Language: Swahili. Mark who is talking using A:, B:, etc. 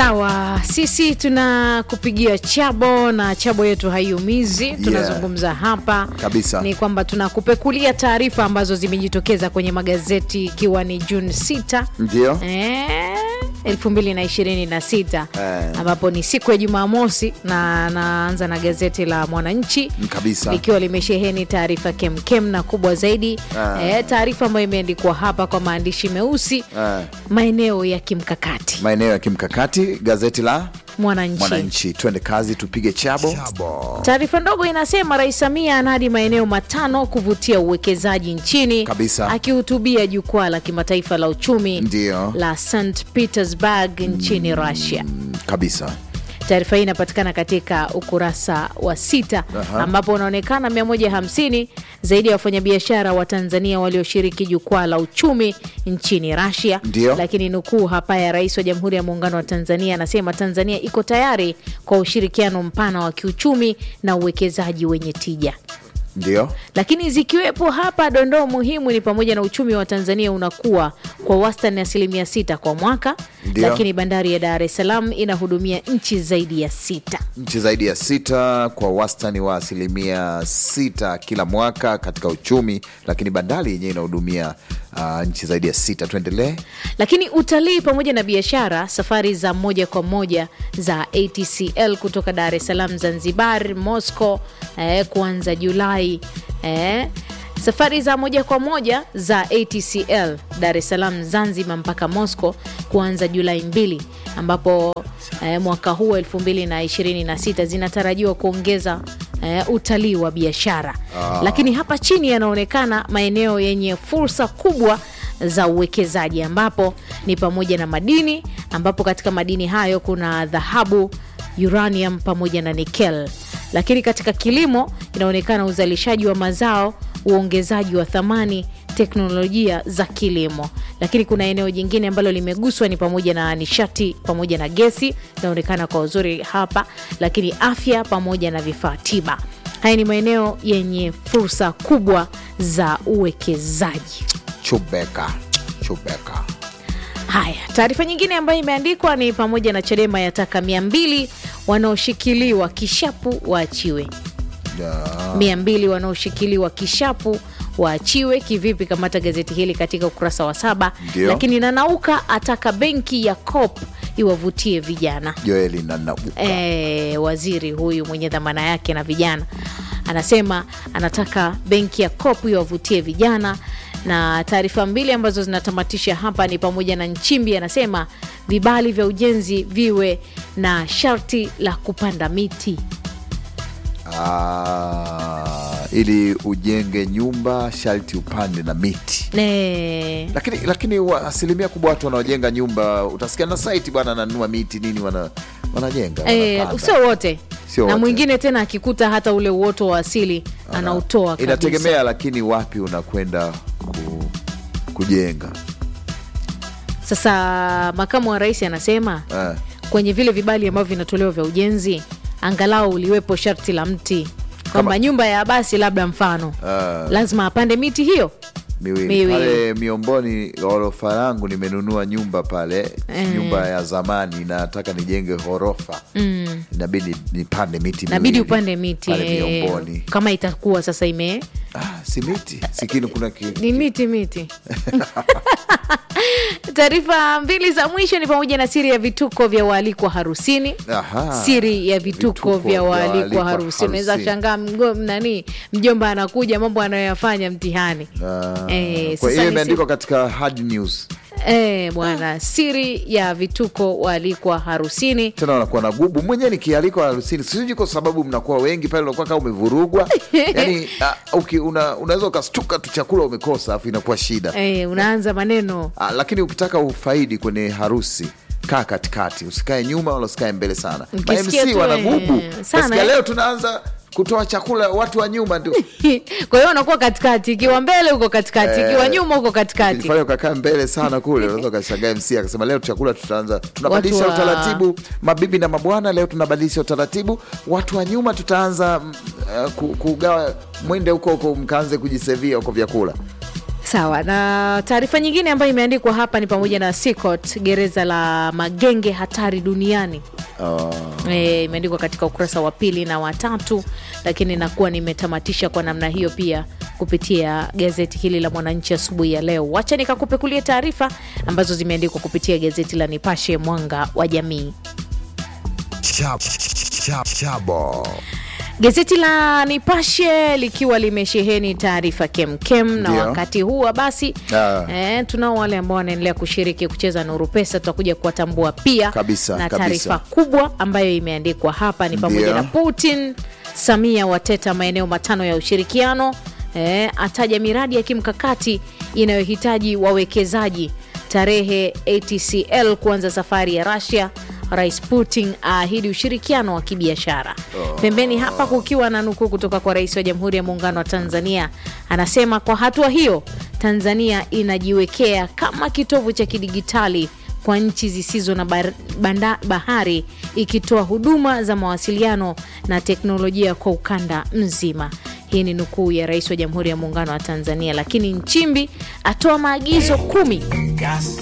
A: Sawa, sisi tunakupigia chabo na chabo yetu haiumizi. Tunazungumza hapa
B: Kabisa.
A: ni kwamba tunakupekulia taarifa ambazo zimejitokeza kwenye magazeti ikiwa ni Juni 6
B: Ndio.
A: eh, 2026
B: Eh.
A: ambapo ni siku ya Jumamosi, na naanza na gazeti la Mwananchi
B: Kabisa.
A: likiwa limesheheni taarifa kemkem na kubwa zaidi
B: Ah.
A: eh, taarifa ambayo imeandikwa hapa kwa maandishi meusi
B: Ah.
A: maeneo ya kimkakati
B: Maeneo ya kimkakati, gazeti la
A: Mwananchi.
B: Mwananchi. Twende kazi, tupige chabo.
A: Taarifa ndogo inasema Rais Samia anadi maeneo matano kuvutia uwekezaji nchini
B: Kabisa.
A: akihutubia jukwaa la kimataifa la uchumi
B: Ndio.
A: la St Petersburg nchini Russia.
B: Mm, Kabisa.
A: Taarifa hii inapatikana katika ukurasa wa sita
B: Aha.
A: ambapo unaonekana 150 zaidi ya wafanyabiashara wa Tanzania walioshiriki jukwaa la uchumi nchini Russia.
B: Ndio.
A: Lakini nukuu hapa ya Rais wa Jamhuri ya Muungano wa Tanzania anasema Tanzania iko tayari kwa ushirikiano mpana wa kiuchumi na uwekezaji wenye tija
B: Ndio.
A: lakini zikiwepo hapa dondoo muhimu ni pamoja na uchumi wa Tanzania unakuwa kwa wastani asilimia sita kwa mwaka,
B: Ndio.
A: lakini bandari ya Dar es Salaam inahudumia nchi zaidi ya sita.
B: Nchi zaidi ya sita kwa wastani wa asilimia sita kila mwaka katika uchumi, lakini bandari yenyewe inahudumia ah, nchi zaidi ya sita. Tuendelee.
A: Lakini utalii pamoja na biashara, safari za moja kwa moja za ATCL kutoka Dar es Salaam, Zanzibar, Moscow eh, kuanza Julai eh, safari za moja kwa moja za ATCL Dar es Salaam, Zanzibar mpaka Moscow kuanza Julai mbili, ambapo eh, mwaka huu 2026 zinatarajiwa kuongeza eh, utalii wa biashara lakini hapa chini yanaonekana maeneo yenye fursa kubwa za uwekezaji ambapo ni pamoja na madini ambapo katika madini hayo kuna dhahabu uranium pamoja na nikel lakini katika kilimo inaonekana uzalishaji wa mazao uongezaji wa thamani teknolojia za kilimo lakini kuna eneo jingine ambalo limeguswa ni pamoja na nishati pamoja na gesi inaonekana kwa uzuri hapa lakini afya pamoja na vifaa tiba haya ni maeneo yenye fursa kubwa za uwekezaji
B: Chubeka. Chubeka.
A: Haya, taarifa nyingine ambayo imeandikwa ni pamoja na Chadema yataka mia mbili wanaoshikiliwa kishapu waachiwe.
B: Ya.
A: mia mbili wanaoshikiliwa kishapu waachiwe kivipi? Kamata gazeti hili katika ukurasa wa saba.
B: Ndio.
A: Lakini Nanauka ataka benki ya COP iwavutie vijana.
B: Joeli na Nauka.
A: E, waziri huyu mwenye dhamana yake na vijana anasema anataka benki ya COP iwavutie vijana, na taarifa mbili ambazo zinatamatisha hapa ni pamoja na Nchimbi anasema vibali vya ujenzi viwe na sharti la kupanda miti.
B: Ah, ili ujenge nyumba sharti upande na miti
A: Ne,
B: lakini lakini wa, asilimia kubwa watu wanaojenga nyumba utasikia na site bwana ananunua miti nini wana, wanajenga
A: e,
B: wanapanda.
A: sio wote
B: Sio
A: na
B: wote.
A: mwingine tena akikuta hata ule uoto wa asili anautoa kabisa.
B: inategemea lakini wapi unakwenda ku, kujenga
A: Sasa makamu wa rais anasema
B: eh,
A: kwenye vile vibali ambavyo vinatolewa vya ujenzi angalau uliwepo sharti la mti kwamba nyumba ya basi labda mfano
B: Ah.
A: lazima apande miti hiyo
B: miwili.
A: Miwili.
B: pale miomboni ghorofa langu nimenunua nyumba pale nyumba ya zamani nataka nijenge ghorofa mm. inabidi nipande miti
A: nabidi
B: miwili
A: upande miti
B: pale
A: eh,
B: miomboni
A: kama itakuwa sasa ime
B: ah, si miti sikini kuna ki,
A: ni miti miti taarifa mbili za mwisho ni pamoja na siri ya vituko vya waalikwa harusini
B: Aha.
A: siri ya vituko,
B: Vituko
A: vya
B: vya
A: waalikwa
B: waalikwa
A: harusini unaweza
B: harusini.
A: shangaa mgo- nani mjomba anakuja mambo anayoyafanya mtihani
B: Ah,
A: Eh,
B: kwa
A: sasa
B: hiyo
A: ni
B: imeandikwa katika hard news
A: Eh, bwana siri ya vituko waalikwa harusini
B: tena wanakuwa na gubu mwenyewe nikialikwa harusini sijui kwa sababu mnakuwa wengi pale unakuwa kama umevurugwa yani uh, uki, una, unaweza ukastuka tu chakula umekosa afu inakuwa shida
A: eh, unaanza maneno
B: uh, lakini ukitaka ufaidi kwenye harusi kaa katikati usikae nyuma wala usikae mbele sana
A: Ukisikia
B: mamc
A: tu,
B: wana
A: eh,
B: gubu
A: sana,
B: Nasikia
A: eh.
B: leo tunaanza kutoa chakula watu wa nyuma tu
A: kwa hiyo unakuwa katikati ikiwa mbele huko katikati ikiwa nyuma huko katikati
B: Ukijifanya ukakaa mbele sana kule unaweza ukashangaa mc akasema leo chakula tutaanza tunabadilisha
A: Watu wa-
B: utaratibu mabibi na mabwana leo tunabadilisha utaratibu watu wa nyuma tutaanza mm, uh, ku- kugawa mwende huko huko mkaanze kujisevia huko vyakula
A: Sawa, na taarifa nyingine ambayo imeandikwa hapa ni pamoja na Sikot, gereza la magenge hatari duniani.
B: Uh,
A: E, imeandikwa katika ukurasa wa pili na watatu, lakini nakuwa nimetamatisha kwa namna hiyo pia kupitia gazeti hili la Mwananchi asubuhi ya leo. Wacha nikakupekulie taarifa ambazo zimeandikwa kupitia gazeti la Nipashe Mwanga wa Jamii.
C: Chab, chab, chabo.
A: Gazeti la Nipashe likiwa limesheheni taarifa kemkem, na
B: Ndio.
A: wakati huwa basi
B: Ah.
A: eh, tunao wale ambao wanaendelea kushiriki kucheza Nuru Pesa, tutakuja kuwatambua pia
B: Kabisa,
A: na
B: kabisa.
A: taarifa kubwa ambayo imeandikwa hapa ni pamoja
B: Ndio.
A: na Putin, Samia wateta maeneo matano ya ushirikiano, eh, ataja miradi ya kimkakati inayohitaji wawekezaji, tarehe ATCL kuanza safari ya Russia Rais Putin aahidi ushirikiano wa kibiashara. Pembeni hapa kukiwa na nukuu kutoka kwa Rais wa Jamhuri ya Muungano wa Tanzania, anasema kwa hatua hiyo Tanzania inajiwekea kama kitovu cha kidigitali kwa nchi zisizo na bar- banda, bahari ikitoa huduma za mawasiliano na teknolojia kwa ukanda mzima. Hii ni nukuu ya Rais wa Jamhuri ya Muungano wa Tanzania, lakini Nchimbi atoa maagizo kumi